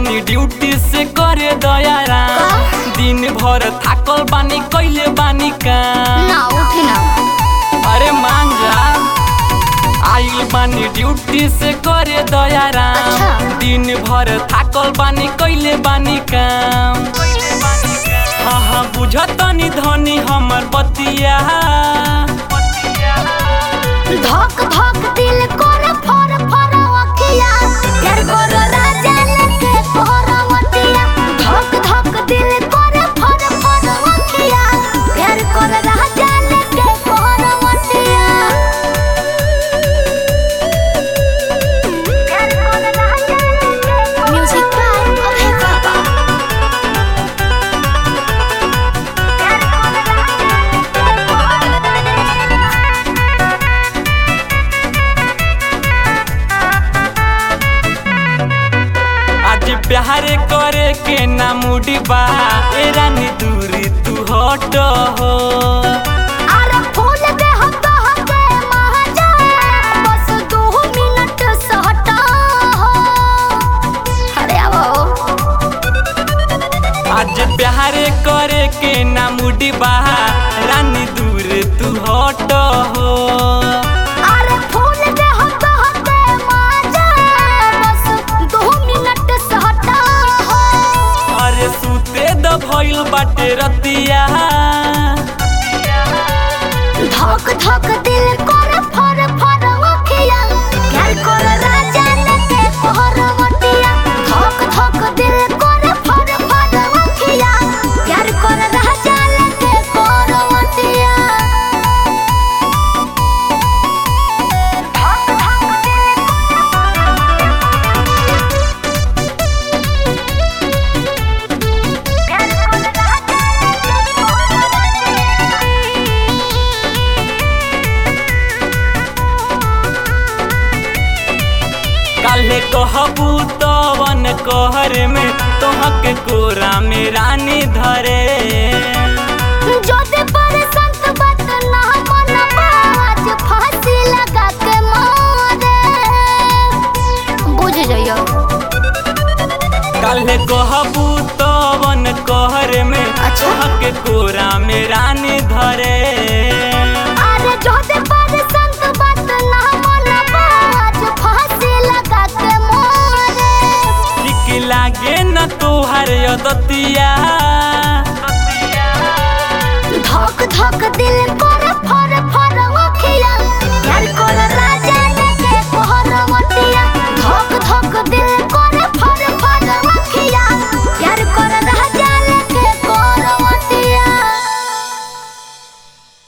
बानी ड्यूटी से करे दयारा दिन भर थाकल बानी कैले बानी काम ना उठी ना अरे मान जा आइल बानी ड्यूटी से करे दयारा अच्छा। दिन भर थाकल बानी कैले बानी काम हाँ हाँ बुझतनी धनी हमर बतिया धक धक दिल कर फर फर अखिया यार कर राजा लेके कोहरवटिया धक धक दिल कर फर फर अखिया यार कर राजा लेके कोहरवटिया यार कर राजा लेके म्यूजिक बाय अभय बाबा यार कर राजा लेके आज प्यार करे के ना मुड़ी बा ए रानी दूरी तू हट हो अरे फूल दे हम तो हके महाजा बस दो मिनट सहटा हो अरे आवो आज प्यार करे के ना मुड़ी बा रानी दूर तू हट हो अरे फूल दे हम तो हके महाजा बस दो मिनट सहटा हो अरे सूते द भइल बाटे रतिया धक धक दिल कर फर फर अखिया यार कर राजा लेके कोहरवटिया धक धक दिल कर फर फर अखिया यार कर राजा लेके कोहरवटिया धक धक दिल यार कर राजा लेके काले कहबू तवन कहर में तोहके कोरा में रानी धरे जोते पर संत बात ना मनबा आज फांसी लगा के मारे बुझ जाइयो काले कहबू तवन कहर में अच्छा। तोहके कोरा में रानी धरे अरे जोते पर संत बात ना मनबा आज फांसी लगा के मारे ठीक लागे न तोहर यदतिया धक धक दिल को